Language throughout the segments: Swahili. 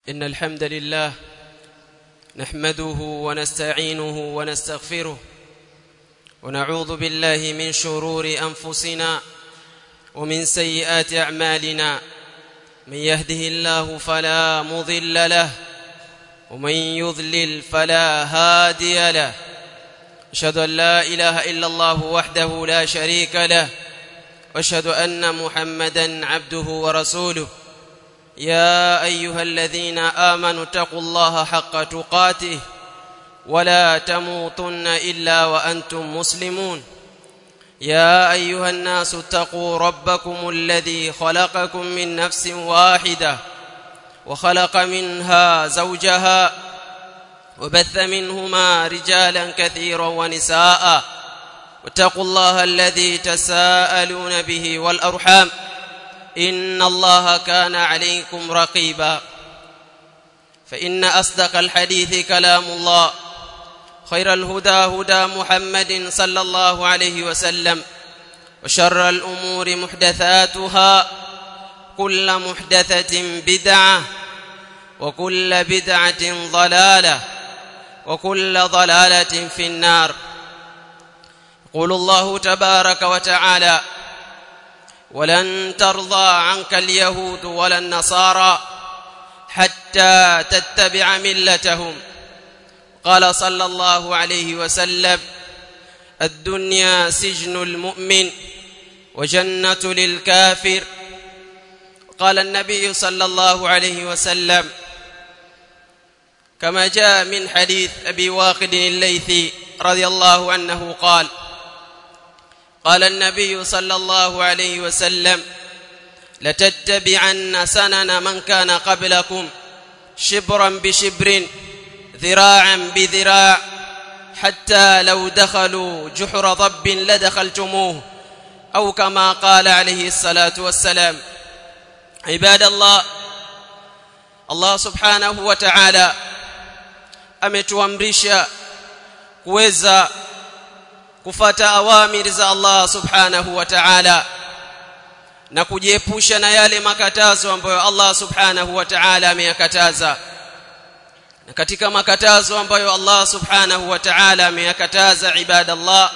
إن الحمد لله نحمده ونستعينه ونستغفره ونعوذ بالله من شرور أنفسنا ومن سيئات أعمالنا من يهده الله فلا مضل له ومن يضلل فلا هادي له أشهد أن لا إله إلا الله وحده لا شريك له واشهد أن محمدا عبده ورسوله يا أيها الذين آمنوا اتقوا الله حق تقاته ولا تموتن إلا وأنتم مسلمون يا أيها الناس اتقوا ربكم الذي خلقكم من نفس واحدة وخلق منها زوجها وبث منهما رجالا كثيرا ونساء واتقوا الله الذي تساءلون به والأرحام إن الله كان عليكم رقيبا فإن أصدق الحديث كلام الله خير الهدى هدى محمد صلى الله عليه وسلم وشر الأمور محدثاتها كل محدثة بدعة وكل بدعة ضلالة وكل ضلالة في النار يقول الله تبارك وتعالى ولن ترضى عنك اليهود ولا النصارى حتى تتبع ملتهم قال صلى الله عليه وسلم الدنيا سجن المؤمن وجنة للكافر قال النبي صلى الله عليه وسلم كما جاء من حديث أبي واقد الليثي رضي الله عنه قال قال النبي صلى الله عليه وسلم لتتبعن سنن من كان قبلكم شبرا بشبر ذراعا بذراع حتى لو دخلوا جحر ضب لدخلتموه أو كما قال عليه الصلاة والسلام عباد الله الله سبحانه وتعالى ametuamrisha kuweza kufata awamiri za Allah subhanahu wa ta'ala na kujiepusha na yale makatazo ambayo Allah subhanahu wa ta'ala ameyakataza na katika makatazo ambayo Allah subhanahu wa ta'ala ameyakataza ibadallah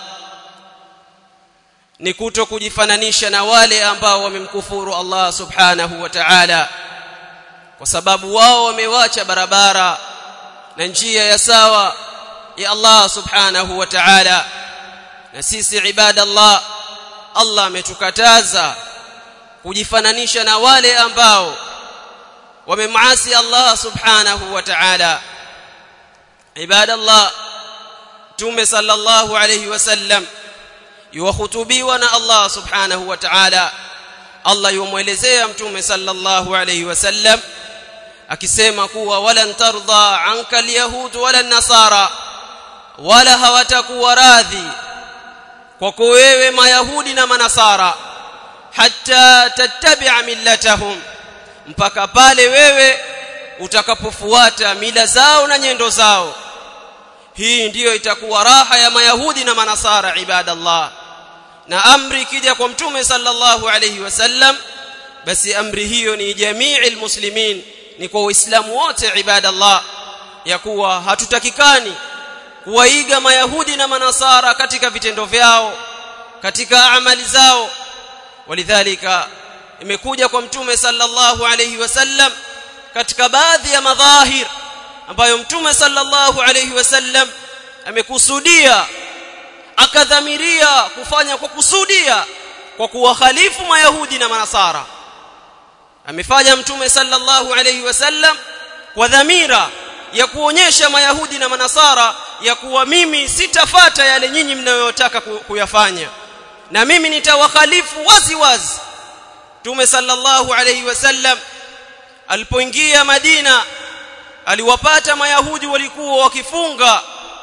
ni kuto kujifananisha na wale ambao wamemkufuru Allah subhanahu wa ta'ala kwa sababu wao wamewacha barabara na njia ya sawa ya Allah subhanahu wa ta'ala na sisi ibadallah Allah ametukataza kujifananisha na wale ambao wamemasi Allah subhanahu wa ta'ala ibadallah tume sallallahu alayhi wasallam yuwahutubiwa na Allah subhanahu wa ta'ala Allah yumuelezea mtume sallallahu alayhi wasallam akisema kuwa walan tardha anka alyahud wala nasara wala hawatakuwa radhi kwako wewe mayahudi na manasara hatta tattabi'a millatahum mpaka pale wewe utakapofuata mila zao na nyendo zao hii ndiyo itakuwa raha ya mayahudi na manasara ibadallah na amri ikija kwa mtume sallallahu alayhi wasallam basi amri hiyo ni jamii almuslimin ni kwa waislamu wote ibadallah ya kuwa hatutakikani kuwaiga mayahudi na manasara katika vitendo vyao katika amali zao walidhalika imekuja kwa mtume sallallahu alayhi wasallam katika baadhi ya madhahir ambayo mtume sallallahu alayhi wasallam amekusudia akadhamiria kufanya kwa kusudia kwa kuwakhalifu mayahudi na manasara amefanya mtume sallallahu alayhi wasallam kwa dhamira ya kuonyesha mayahudi na manasara ya kuwa mimi sitafata yale nyinyi mnayotaka kuyafanya na mimi nitawakhalifu wazi wazi Mtume sallallahu alayhi wasallam alipoingia Madina aliwapata mayahudi walikuwa wakifunga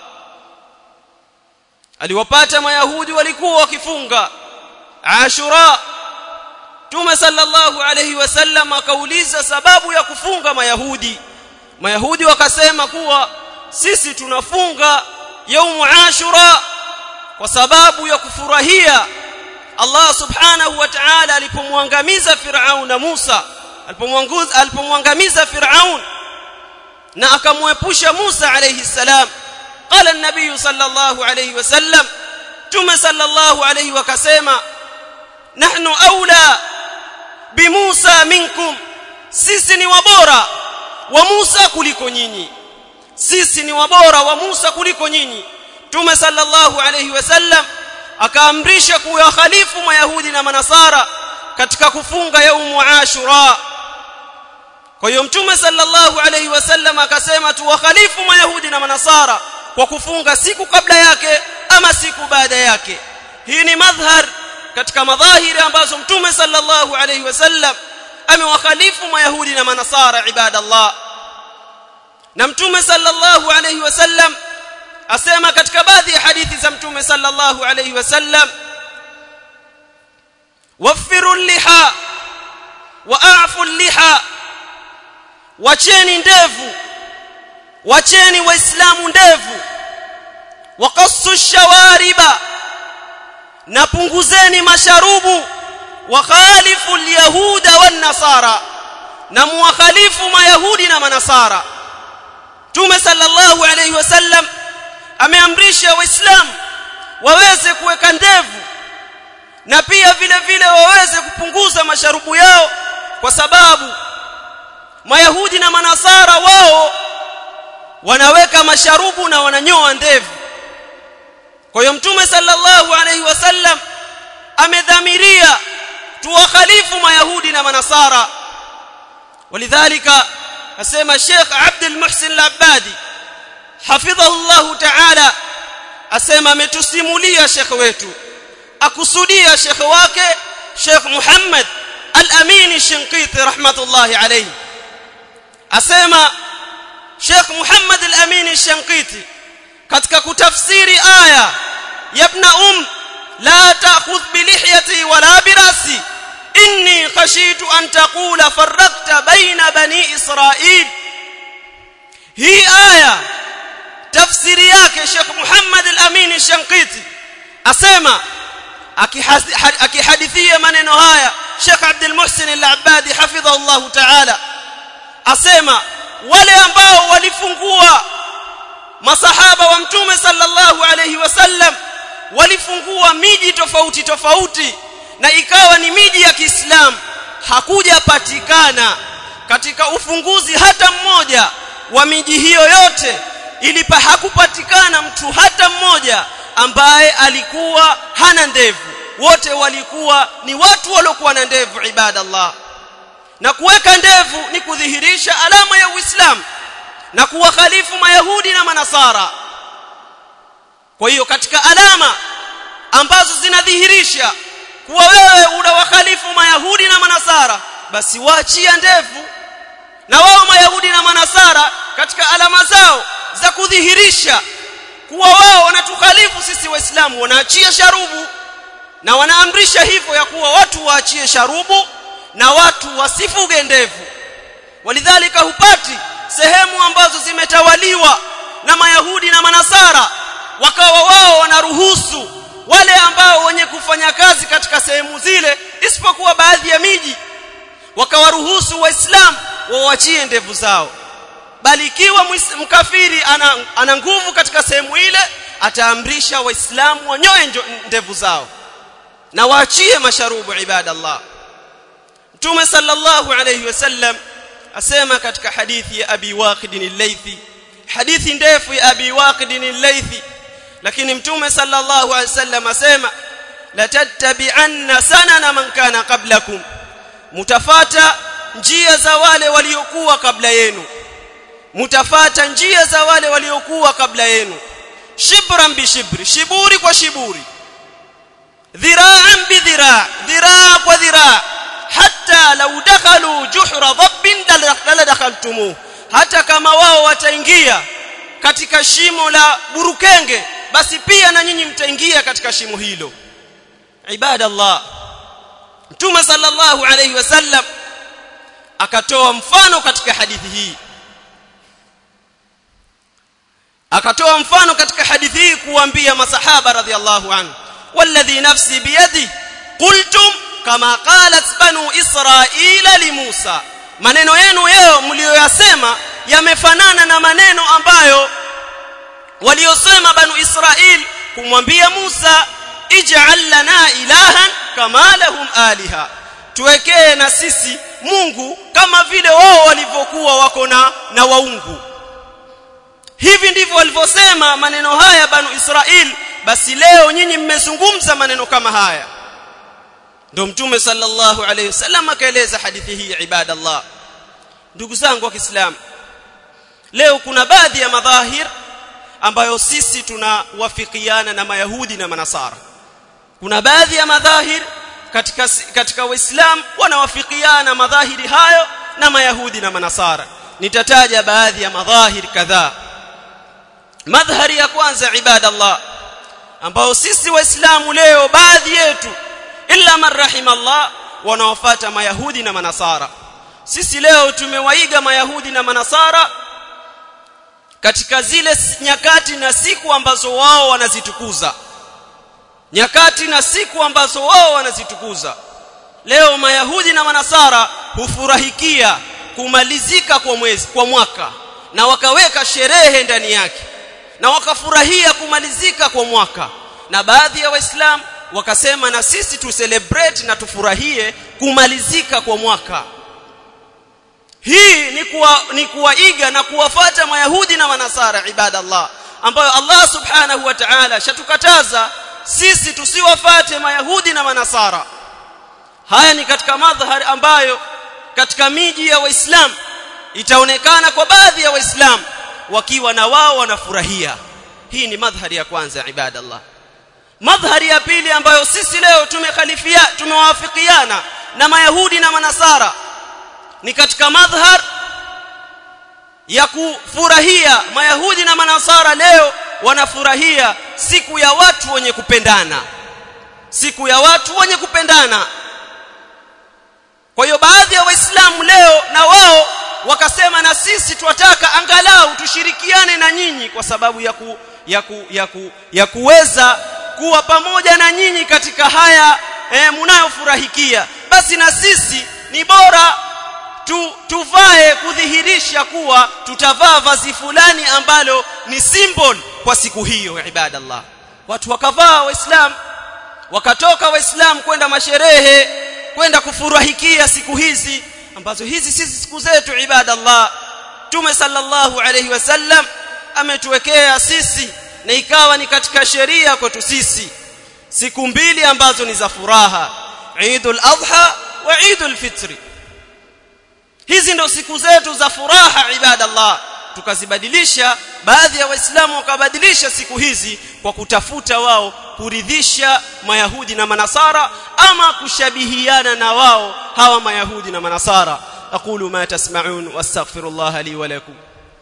aliwapata mayahudi walikuwa wakifunga Ashura Mtume sallallahu alayhi wasallam akauliza sababu ya kufunga mayahudi mayahudi wakasema kuwa sisi tunafunga yaumu ashura kwa sababu ya kufurahia Allah subhanahu wa ta'ala alipomwangamiza Firaun na Musa alipomwangamiza Firaun na akamwepusha Musa alayhi salam qala an-nabiy sallallahu alayhi wasallam tume sallallahu alayhi wakasema nahnu aula bi Musa minkum sisi ni wabora wa Musa kuliko nyinyi sisi ni wabora wa Musa kuliko nyinyi tume sallallahu alayhi wasallam akaamrisha kuwa khalifu mayahudi na manasara katika kufunga yaumu ashura kwa hiyo mtume sallallahu alayhi wasallam akasema tuwakhalifu mayahudi na manasara kwa kufunga siku kabla yake ama siku baada yake hii ni madhhar katika madhahiri ambazo mtume sallallahu alayhi wasallam amewakhalifu mayahudi na manasara ibadallah na mtume sallallahu alayhi wasallam asema katika baadhi ya hadithi za mtume sallallahu alayhi wasallam waffiru liha waafu liha wacheni ndevu wacheni waislamu ndevu waqassu shawariba na punguzeni masharubu wakhalifu alyahuda wan nasara na muwakhalifu mayahudi na manasara Mtume sallallahu alayhi wasallam ameamrisha waislamu waweze kuweka ndevu na pia vile vile waweze kupunguza masharubu yao kwa sababu mayahudi na manasara wao wanaweka masharubu na wananyoa ndevu kwa hiyo mtume sallallahu alayhi wasallam amedhamiria tuwakhalifu mayahudi na manasara walidhalika asema Sheikh Abdul Muhsin Al-Abbadi hafidhahu Allah Ta'ala asema ametusimulia Sheikh wetu akusudia Sheikh wake Sheikh Muhammad Al-Amin Shinqiti rahmatullahi alayhi asema Sheikh Muhammad Al-Amin Shinqiti katika kutafsiri aya ya ibn um la ta'khudh bi lihyati wala bi rasi inni khashitu an taqula farraqta baina bani israil hii aya tafsiri yake Sheikh Muhammad Al-Amin Shanqiti asema akihadithia maneno haya Sheikh Abdul Muhsin Al-Abbadi hafidhahu Allah Ta'ala asema wale ambao walifungua masahaba wa mtume sallallahu alayhi wasallam walifungua miji tofauti tofauti na ikawa ni miji ya Kiislamu hakujapatikana katika ufunguzi hata mmoja wa miji hiyo yote ilipa hakupatikana mtu hata mmoja ambaye alikuwa hana ndevu wote walikuwa ni watu waliokuwa na ndevu ibadallah na kuweka ndevu ni kudhihirisha alama ya Uislamu na kuwakhalifu mayahudi na manasara kwa hiyo katika alama ambazo zinadhihirisha kuwa wewe unawakhalifu mayahudi na manasara basi waachia ndevu na wao mayahudi na manasara katika alama zao za kudhihirisha kuwa wao wanatukhalifu sisi waislamu wanaachia sharubu na wanaamrisha hivyo ya kuwa watu waachie sharubu na watu wasifuge ndevu walidhalika hupati sehemu ambazo zimetawaliwa na mayahudi na manasara wakawa wao wanaruhusu wale ambao wenye kufanya kazi katika sehemu zile isipokuwa baadhi ya miji wakawaruhusu waislamu wawachie ndevu zao bali ikiwa mkafiri ana, ana nguvu katika sehemu ile ataamrisha waislamu wanyoe ndevu zao na waachie masharubu ibadallah mtume sallallahu alayhi wasallam asema katika hadithi ya abi waqid al-laythi hadithi ndefu ya abi waqid al-laythi lakini mtume sallallahu alayhi wasallam asema la tattabi'anna sanana man kana qablakum mutafata njia za wale waliokuwa kabla yenu mutafata njia za wale waliokuwa kabla yenu shibran bi shibri shiburi kwa shiburi dhira'an bi dhira' dhira' kwa dhira' hatta law dakhalu juhra dhabbin la dakhaltumuh hata kama wao wataingia katika shimo la burukenge basi pia na nyinyi mtaingia katika shimo hilo ibadallah mtume sallallahu alayhi wasallam akatoa mfano katika hadithi hii akatoa mfano katika hadithi hii kuambia masahaba radhiallahu anhu walladhi nafsi biyadi qultum kama qalat banu israila li Musa maneno yenu yao mlioyasema yamefanana na maneno ambayo waliosema banu Israil kumwambia Musa ij'al lana ilahan kama lahum aliha tuwekee na sisi Mungu kama vile wao walivyokuwa wako na na waungu hivi ndivyo walivyosema maneno haya banu Israil basi leo nyinyi mmezungumza maneno kama haya ndio mtume sallallahu alayhi wasallam akaeleza hadithi hii ibadallah ndugu zangu wa Kiislamu leo kuna baadhi ya madhahir ambayo sisi tunawafikiana na mayahudi na manasara kuna baadhi ya madhahir katika katika waislamu wanawafikiana madhahiri hayo na mayahudi na manasara nitataja baadhi ya madhahir kadhaa madhhari ya kwanza ibadallah ambao sisi waislamu leo baadhi yetu illa man rahimallah wanaofuata mayahudi na manasara sisi leo tumewaiga mayahudi na manasara katika zile nyakati na siku ambazo wao wanazitukuza nyakati na siku ambazo wao wanazitukuza leo mayahudi na manasara hufurahikia kumalizika kwa mwezi kwa mwaka na wakaweka sherehe ndani yake na wakafurahia kumalizika kwa mwaka na baadhi ya waislamu wakasema na sisi tu celebrate na tufurahie kumalizika kwa mwaka hii ni kuwa, ni kuwaiga na kuwafata mayahudi na manasara ibadallah ambayo Allah subhanahu wa ta'ala shatukataza sisi tusiwafate mayahudi na manasara haya ni katika madhhari ambayo katika miji ya waislamu itaonekana kwa baadhi ya waislamu wakiwa na wao wanafurahia hii ni madhhari ya kwanza ibadallah madhhari ya pili ambayo sisi leo tumekhalifia tumewafikiana na mayahudi na manasara ni katika madhhar ya kufurahia mayahudi na manasara leo wanafurahia siku ya watu wenye kupendana siku ya watu wenye kupendana kwa hiyo baadhi ya waislamu leo na wao wakasema na sisi twataka angalau tushirikiane na nyinyi kwa sababu ya ku, ya ku, ya ku, ya kuweza kuwa pamoja na nyinyi katika haya e, mnayofurahikia basi na sisi ni bora tu, tuvae kudhihirisha kuwa tutavaa vazi fulani ambalo ni symbol kwa siku hiyo ibadallah watu wakavaa waislamu wakatoka waislamu kwenda masherehe kwenda kufurahikia siku hizi ambazo hizi sisi siku zetu ibadallah tume sallallahu alayhi wasallam ametuwekea sisi na ikawa ni katika sheria kwetu sisi siku mbili ambazo ni za furaha Eidul Adha wa Eidul Fitri hizi ndo siku zetu za furaha ibadallah tukazibadilisha baadhi ya waislamu wakabadilisha siku hizi kwa kutafuta wao kuridhisha mayahudi na manasara ama kushabihiana na wao hawa mayahudi na manasara aqulu ma tasma'un wastaghfirullah li wa lakum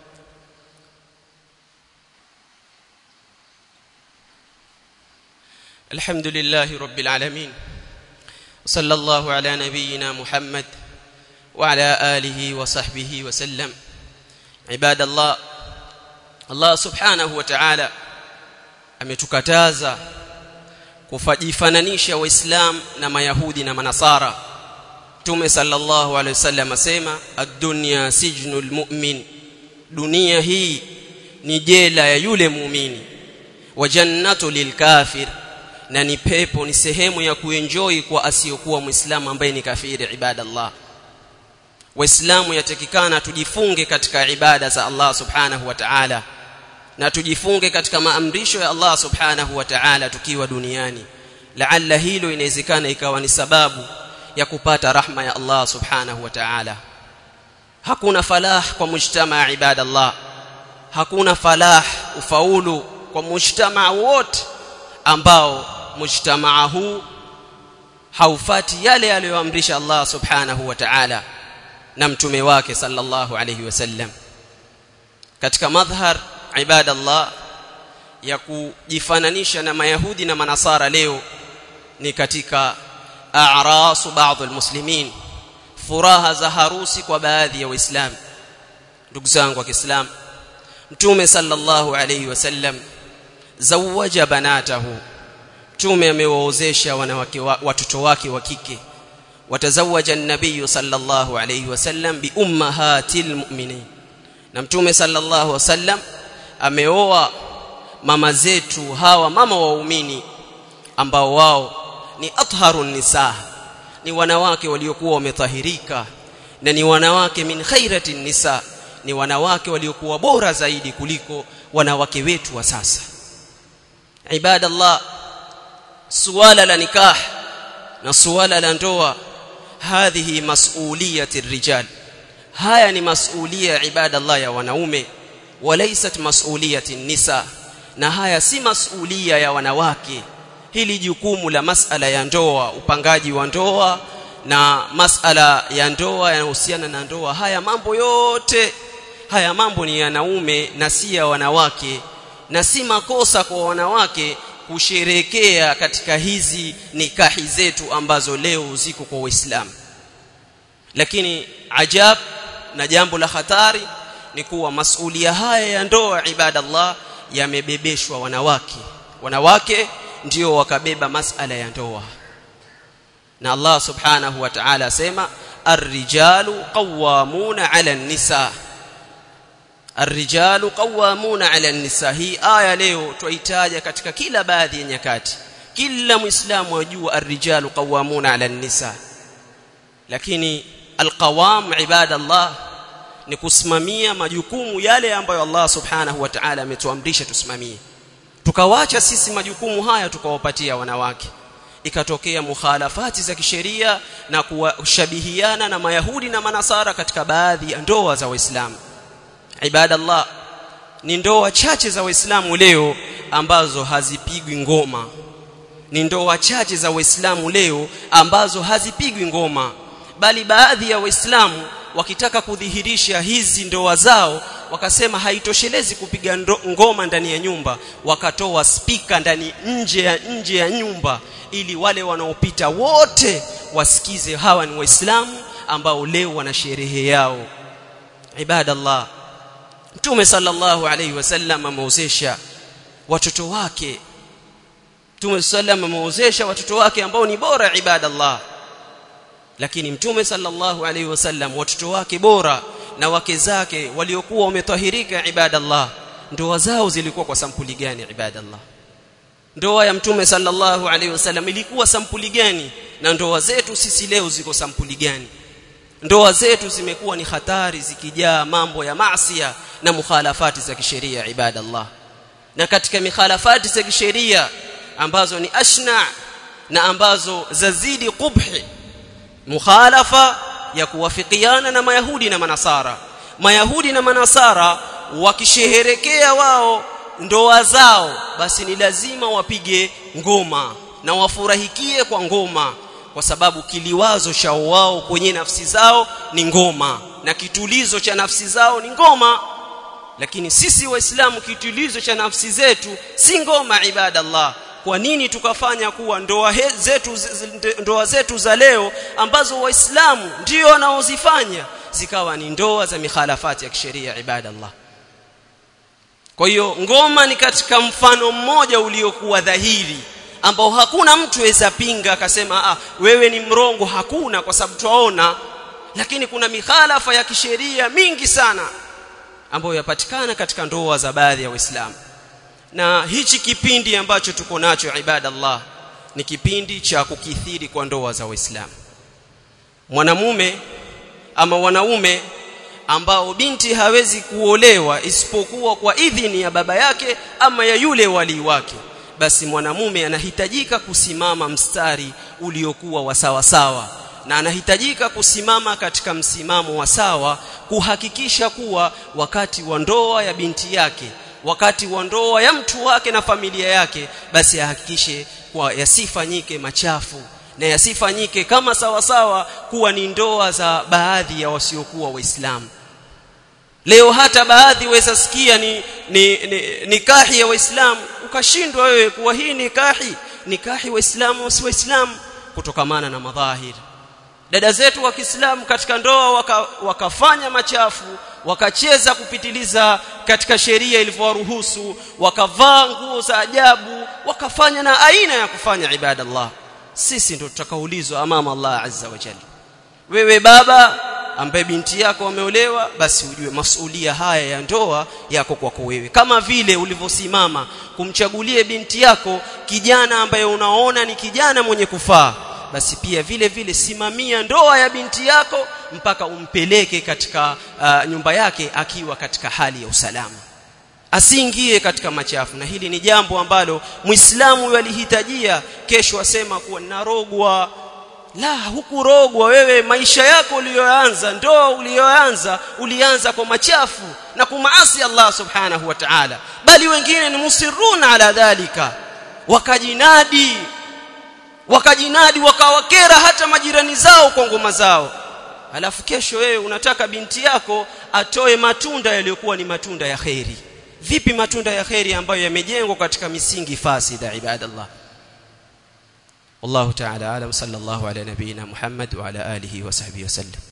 الحمد لله رب العالمين صلى الله على نبينا محمد وعلى آله وصحبه وسلم عباد الله Allah subhanahu wa ta'ala ametukataza kufajifananisha waislam na mayahudi na manasara Mtume sallallahu alaihi wasallam asema ad-dunya sijnul mu'min dunia hii ni jela ya yule muumini wa jannatu lilkafir na ni pepo ni sehemu ya kuenjoy kwa asiyokuwa muislamu ambaye ni kafiri ibadallah waislamu yatakikana tujifunge katika ibada za Allah subhanahu wa ta'ala na tujifunge katika maamrisho ya Allah subhanahu wa ta'ala tukiwa duniani laalla hilo inawezekana ikawa ni sababu ya kupata rahma ya Allah subhanahu wa ta'ala hakuna falah kwa mujtamaa ibadallah hakuna falah ufaulu kwa mujtamaa wote ambao mujtamaa huu haufati yale aliyoamrisha Allah subhanahu wa ta'ala na mtume wake sallallahu alayhi wasallam katika madhhar ibadallah ya kujifananisha na mayahudi na manasara leo ni katika a'rasu baadhi almuslimin furaha za harusi kwa baadhi ya waislamu ndugu zangu wa Kiislamu mtume sallallahu alayhi wasallam zawaja banatahu mtume amewaozesha wanawake watoto wake wa kike watazawaja an-nabiy sallallahu alayhi wasallam bi ummahatil mu'minin na mtume sallallahu alaihi wasallam ameoa mama zetu hawa mama waumini ambao wao ni atharun nisaa ni wanawake waliokuwa wametahirika na ni wanawake min khairati nisa ni wanawake waliokuwa bora zaidi kuliko wanawake wetu wa sasa ibadallah suala la nikah na suala la ndoa hadhihi mas'uliyati rijal haya ni masulia ibadallah ya wanaume walaysat mas'uliyati nisa na haya si masulia ya wanawake hili jukumu la masala ya ndoa upangaji wa ndoa na masala ya ndoa yanahusiana na ndoa haya mambo yote haya mambo ni yanaume na si ya wanawake na si makosa kwa wanawake kusherekea katika hizi nikahi zetu ambazo leo ziko kwa Uislamu lakini ajab na jambo la hatari ni kuwa masulia haya ya ndoa ibadallah yamebebeshwa wanawake wanawake ndio wakabeba masala ya ndoa na Allah subhanahu wa ta'ala asema ar-rijalu qawwamuna 'ala an-nisa ar-rijalu qawwamuna 'ala an-nisa hii aya leo tuitaja katika kila baadhi ya nyakati kila muislamu ajua ar-rijalu qawwamuna 'ala an-nisa lakini al-qawam ibadallah ni kusimamia majukumu yale ambayo Allah subhanahu wa ta'ala ametuamrisha tusimamie tukawacha sisi majukumu haya tukawapatia wanawake ikatokea mukhalafati za kisheria na kushabihiana na mayahudi na manasara katika baadhi ya ndoa za waislamu ibadallah ni ndoa chache za waislamu leo ambazo hazipigwi ngoma ni ndoa chache za waislamu leo ambazo hazipigwi ngoma bali baadhi ya waislamu wakitaka kudhihirisha hizi ndoa zao wakasema haitoshelezi kupiga ndo, ngoma ndani ya nyumba wakatoa spika ndani nje ya nje ya nyumba ili wale wanaopita wote wasikize hawa ni waislamu ambao leo wana sherehe yao ibadallah mtume sallallahu alaihi wasallam ameozesha watoto wake mtume sallam ameozesha watoto wake ambao ni bora ibadallah lakini mtume sallallahu alaihi wasallam watoto wake bora na wake zake waliokuwa wametahirika ibadallah ndoa zao zilikuwa kwa sampuli gani ibadallah ndoa ya mtume sallallahu alaihi wasallam ilikuwa sampuli gani na ndoa zetu sisi leo ziko sampuli gani ndoa zetu zimekuwa ni hatari zikijaa mambo ya maasiya na mukhalafati za kisheria ibadallah na katika mikhalafati za kisheria ambazo ni ashna na ambazo zazidi qubhi mukhalafa ya kuwafikiana na mayahudi na manasara mayahudi na manasara wakisheherekea wao ndoa zao basi ni lazima wapige ngoma na wafurahikie kwa ngoma kwa sababu kiliwazo cha wao kwenye nafsi zao ni ngoma na kitulizo cha nafsi zao ni ngoma lakini sisi waislamu kitulizo cha nafsi zetu si ngoma ibadallah kwa nini tukafanya kuwa ndoa zetu ndoa zetu za leo ambazo waislamu ndio wanaozifanya zikawa ni ndoa za mikhalafati ya kisheria ibadallah kwa hiyo ngoma ni katika mfano mmoja uliokuwa dhahiri ambao hakuna mtu aweza pinga akasema ah wewe ni mrongo hakuna kwa sababu twaona lakini kuna mikhalafa ya kisheria mingi sana ambayo yapatikana katika ndoa za baadhi ya waislamu na hichi kipindi ambacho tuko nacho ibadallah ni kipindi cha kukithiri kwa ndoa za waislamu mwanamume ama wanaume ambao binti hawezi kuolewa isipokuwa kwa idhini ya baba yake ama ya yule wali wake basi mwanamume anahitajika kusimama mstari uliokuwa wa sawa sawa na anahitajika kusimama katika msimamo wa sawa kuhakikisha kuwa wakati wa ndoa ya binti yake wakati wa ndoa ya mtu wake na familia yake basi ahakikishe kwa yasifanyike machafu na yasifanyike kama sawa sawa kuwa ni ndoa za baadhi ya wasiokuwa waislamu leo hata baadhi waweza sikia ni, ni, ni nikahi ya waislamu ukashindwa wewe kuwa hii nikahi nikahi waislamu si waislamu kutokamana na madhahiri dada zetu wa Kiislamu katika ndoa waka, wakafanya machafu wakacheza kupitiliza katika sheria ilivyowaruhusu wakavaa nguo za ajabu wakafanya na aina ya kufanya ibadallah sisi ndio tutakaulizwa amama Allah azza wa jalla wewe baba ambaye binti yako ameolewa basi ujue masulia haya ya ndoa yako kwako wewe kama vile ulivyosimama kumchagulie binti yako kijana ambaye unaona ni kijana mwenye kufaa basi pia vile vile simamia ndoa ya binti yako mpaka umpeleke katika uh, nyumba yake akiwa katika hali ya usalama asiingie katika machafu na hili ni jambo ambalo muislamu alihitajia kesho asema kuwa narogwa la hukurogwa wewe maisha yako uliyoanza ndoa uliyoanza ulianza kwa machafu na kumaasi Allah subhanahu wa ta'ala bali wengine ni musiruna ala dhalika wakajinadi wakajinadi wakawakera hata majirani zao kwa ngoma zao alafu kesho wewe unataka binti yako atoe matunda yaliyokuwa ni matunda ya kheri vipi matunda ya kheri ambayo yamejengwa katika misingi fasida ibadallah والله تعالى اعلم صلى الله على نبينا محمد وعلى اله وصحبه وسلم